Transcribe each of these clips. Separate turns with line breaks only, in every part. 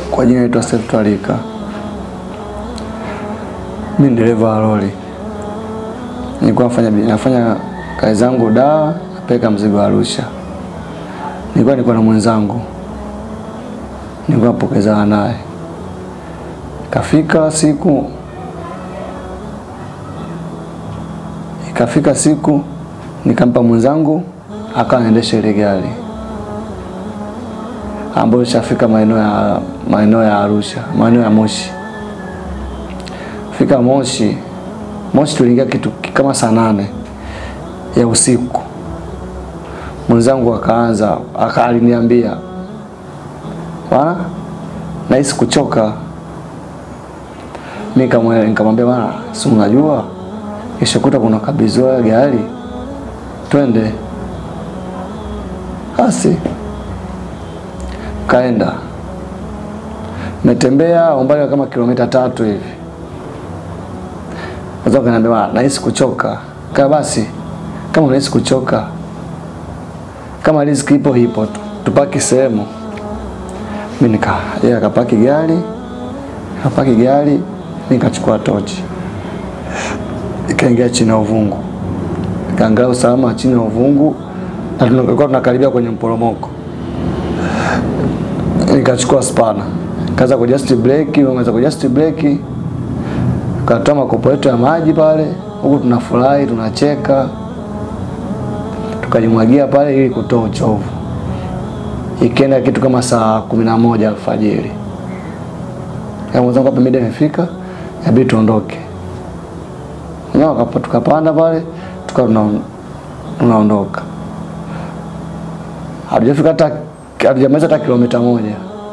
Kwa jina naitwa Seif Twalika. Mimi ni dereva wa lori. Nilikuwa nafanya nafanya kazi zangu Dar, napeleka mzigo Arusha. Nilikuwa niko na mwenzangu, nilikuwa napokezana naye. Ikafika siku ikafika siku nikampa mwenzangu akawa anaendesha ile gari ambayo ishafika maeneo ya maeneo ya Arusha, maeneo ya Moshi. Fika Moshi, Moshi tuliingia kitu kama saa nane ya usiku. Mwenzangu akaanza aka aliniambia, bwana, nahisi kuchoka. Mimi kama nikamwambia, bwana, si unajua kesho kuta kuna kabidhiwa gari, twende basi kaenda metembea umbali wa kama kilomita tatu hivi. Kwanza kaniambia nahisi kuchoka. Kaa basi, kama unahisi kuchoka, kama riziki ipo ipo tu, tupaki sehemu. Mimi nika yeye akapaki gari, akapaki gari, mimi nikachukua tochi, ikaingia chini ya uvungu, kaangalia usalama chini ya uvungu, na tulikuwa tunakaribia kwenye mporomoko nikachukua spana kaza kujust breki, umeanza kujust breki, katoa makopo yetu ya maji pale, huku tunafurahi tunacheka, tukajimwagia pale ili kutoa uchovu. Ikienda kitu kama saa kumi na moja alfajiri, kama mwenzangu hapa mida imefika, inabidi tuondoke. No, tukapanda pale tukawa tunaondoka, hatujafika hata hatujamaliza hata kilomita moja,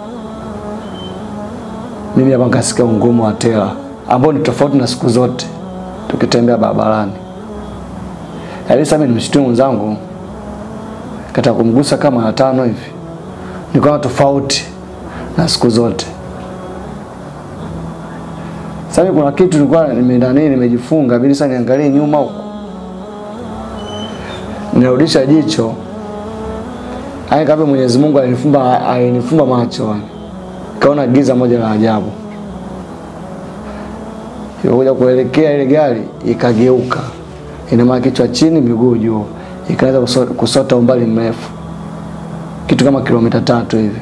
mimi hapa nikasikia ungumu wa tela ambao ni tofauti na siku zote tukitembea barabarani. Yaani sasa mimi nimshtumu mwenzangu kata kumgusa kama ya tano hivi, nikaona tofauti na siku zote. Sasa kuna kitu nilikuwa nimeenda nini, nimejifunga bila sasa niangalie nyuma huko, nirudisha jicho Haya kama Mwenyezi Mungu alinifumba alinifumba macho. Kaona giza moja la ajabu. Ilikuja kuelekea ile gari ikageuka. Ina maana kichwa chini miguu juu. Ikaanza kusota, kusota umbali mrefu. Kitu kama kilomita tatu hivi.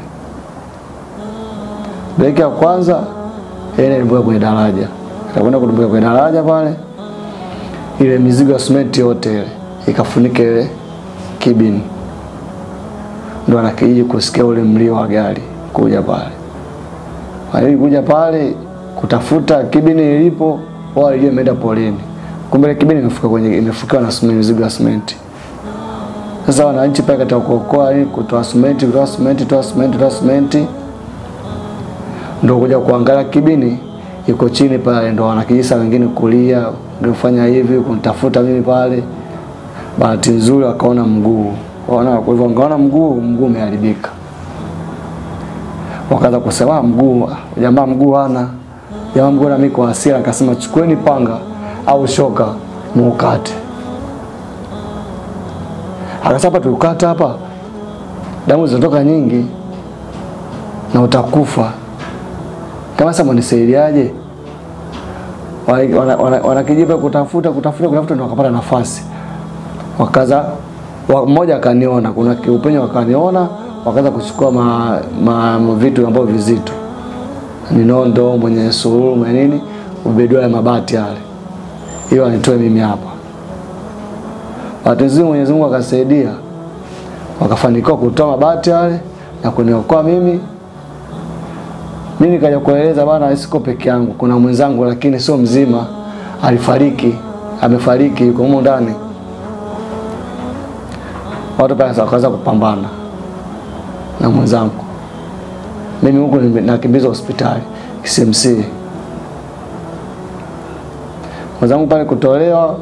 Breki ya kwanza ile ilibuka kwenye daraja. Ikakwenda kudumbuka kwenye daraja pale. Ile mizigo ya simenti yote ile ikafunika ile kibini ndo anakijiji kusikia ule mlio wa gari kuja pale. Walii kuja pale kutafuta kibini ilipo, wao walijua imeenda polini. Kumbe ile kibini imefuka kwenye imefukiwa na simenti, mizigo ya simenti. Sasa wananchi pale katika kuokoa ili kutoa simenti, kutoa simenti, kutoa simenti, kutoa simenti, ndo kuja kuangalia kibini iko chini pale, ndo wanakijisa wengine kulia, ndio fanya hivi kunitafuta mimi pale. Bahati nzuri wakaona mguu Wana kwa hivyo ngaona mguu mguu umeharibika. Wakaanza kusema mguu jamaa mguu hana. Jamaa mguu na mimi kwa hasira akasema chukueni panga au shoka muukate. Akasema tukata hapa damu zinatoka nyingi na utakufa. Kama sasa mnisaidiaje? Wanakijipa kutafuta kutafuta kutafuta ndio wakapata nafasi. Wakaza mmoja akaniona, kuna kiupenyo akaniona, wakaanza kuchukua ma, ma, ma vitu ambavyo vizito, ni nondo, mwenye sururu, mwenye nini, ubedua ya mabati yale, hiyo anitoe mimi hapa. Bahati nzuri Mwenyezi Mungu akasaidia, wakafanikiwa kutoa mabati yale na kuniokoa mimi. Mimi nikaja kueleza bana, siko peke yangu, kuna mwenzangu lakini sio mzima, alifariki, amefariki, yuko humo ndani watu pale wakaanza kupambana na mwenzangu. Mimi huku nakimbizwa hospitali KCMC. Mwenzangu pale kutolewa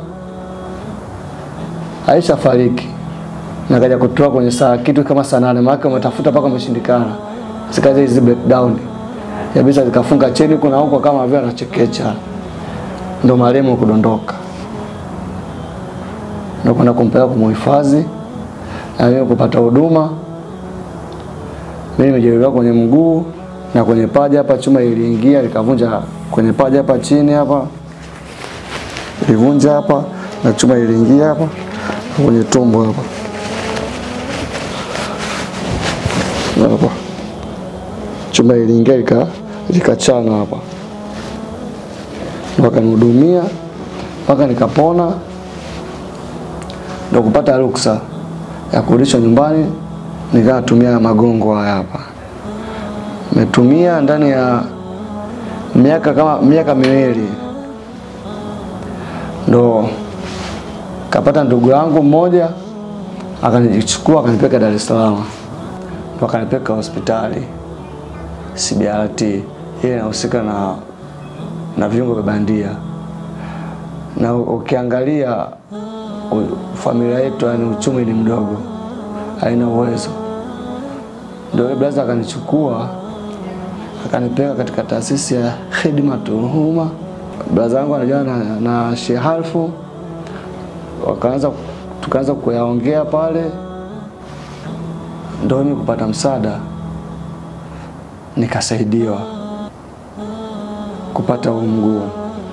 Aisha fariki. Nakaja kutoa kwenye saa kitu kama saa nane maana umetafuta mpaka umeshindikana. Zikaja hizi breakdown. Yabisa zikafunga cheni kuna huko kama vile anachekecha. Ndo marehemu kudondoka. Ndo kwenda kumpeleka kumuhifadhi na mimi kupata huduma. Mimi nimejeruhiwa kwenye mguu na kwenye paja hapa chuma iliingia likavunja kwenye paja hapa chini hapa ilivunja hapa na chuma iliingia hapa na kwenye tumbo hapa Na hapa chuma iliingia lika likachana hapa wakanihudumia mpaka nikapona, ndo kupata ruksa ya kurudishwa nyumbani, nikawa natumia magongo haya hapa. Nimetumia ndani ya miaka kama miaka miwili, ndo kapata ndugu yangu mmoja akanichukua akanipeka Dar es Salaam, ndo akanipeka hospitali CBRT, ile inahusika na na viungo vya bandia na ukiangalia u- familia yetu, yani uchumi ni mdogo, haina uwezo. Ndio yule blaza akanichukua akanipeleka katika taasisi ya Khidmatul Umma. Blaza wangu anajua na, na Sheikh Halfu, wakaanza tukaanza kuyaongea pale, ndio mimi kupata msaada, nikasaidiwa kupata huu mguu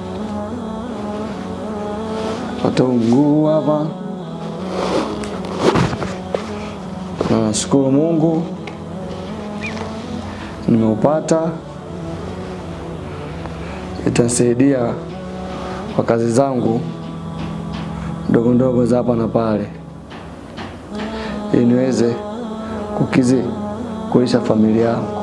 pata huu mguu hapa. Na nashukuru Mungu nimeupata, itasaidia kwa kazi zangu ndogo ndogo za hapa na pale, ili niweze kukizi kulisha familia yangu.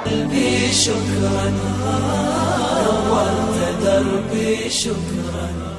دربي شكرا نورت دربي شكرا